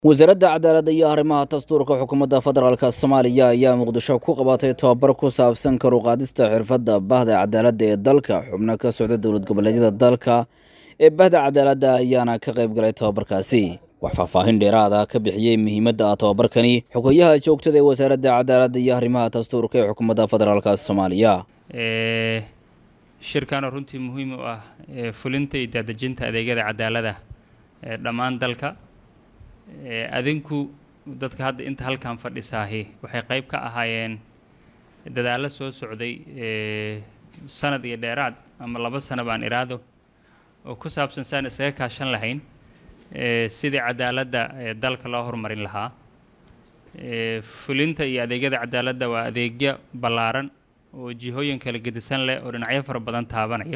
wasaaradda cadaaladda iyo arrimaha dastuurka xukuumadda federaalk soomaaliya ayaa muqdisho ku qabatay tobabar ku saabsan karuqaadista xirfadda bahda cadaaladda ee dalka xubno ka socda dowlad goboleedyada dalka ee bahda cadaaladda ayaana ka qayb galay tobabarkaasi wax faahfaahin dheeraada ka bixiyey muhiimadda tobabarkani xogayaha joogtada ee wasaaradda cadaaladda iyo arrimaha dastuurka ee xukuumadda federaalk soomaaliya shirkan oo runtii muhiim u ah fulinta iyo daadejinta adeegyada cadaalada ee dhammaan dalka adinku dadka hadda inta halkan fadhisaahi waxay qayb ka ahaayeen dadaallo soo socday sanad iyo dheeraad ama laba sano baan iraado oo ku saabsan saan isaga kaashan lahayn sidii cadaaladda dalka loo horumarin lahaa fulinta iyo adeegyada cadaaladda waa adeegyo ballaaran oo jihooyin kala gedisan leh oo dhinacyo fara badan taabanaya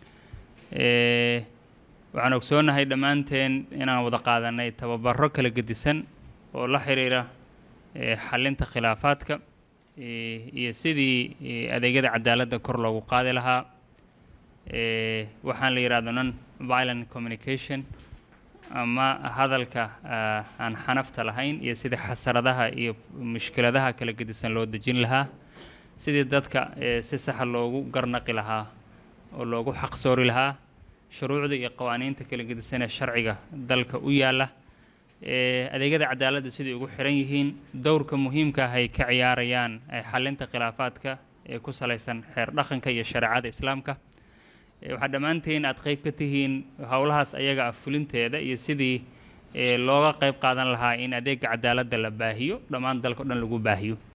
waxaan ogsoonahay dhammaanteen inaan wada qaadanay tababaro kala gedisan oo la xiriira xalinta khilaafaadka iyo sidii adeegyada cadaaladda kor loogu qaadi lahaa waxaan la yidhahdo non violent communication ama hadalka aan xanafta lahayn iyo sidii xasaradaha iyo mushkiladaha kala gedisan loo dejin lahaa sidii dadka si saxa loogu garnaqi lahaa oo loogu xaqsoori lahaa shuruucda iyo qawaaniinta kala gedisan ee sharciga dalka u yaalla adeegyada cadaaladda siday ugu xiran yihiin dowrka muhiimka ah ay ka ciyaarayaan xalinta khilaafaadka ee ku salaysan xeer dhaqanka iyo shareecada islaamka waxaa dhammaantiin aad qayb ka tihiin howlahaas ayaga ah fulinteeda iyo sidii looga qayb qaadan lahaa in adeega cadaaladda la baahiyo dhammaan dalka o dhan lagu baahiyo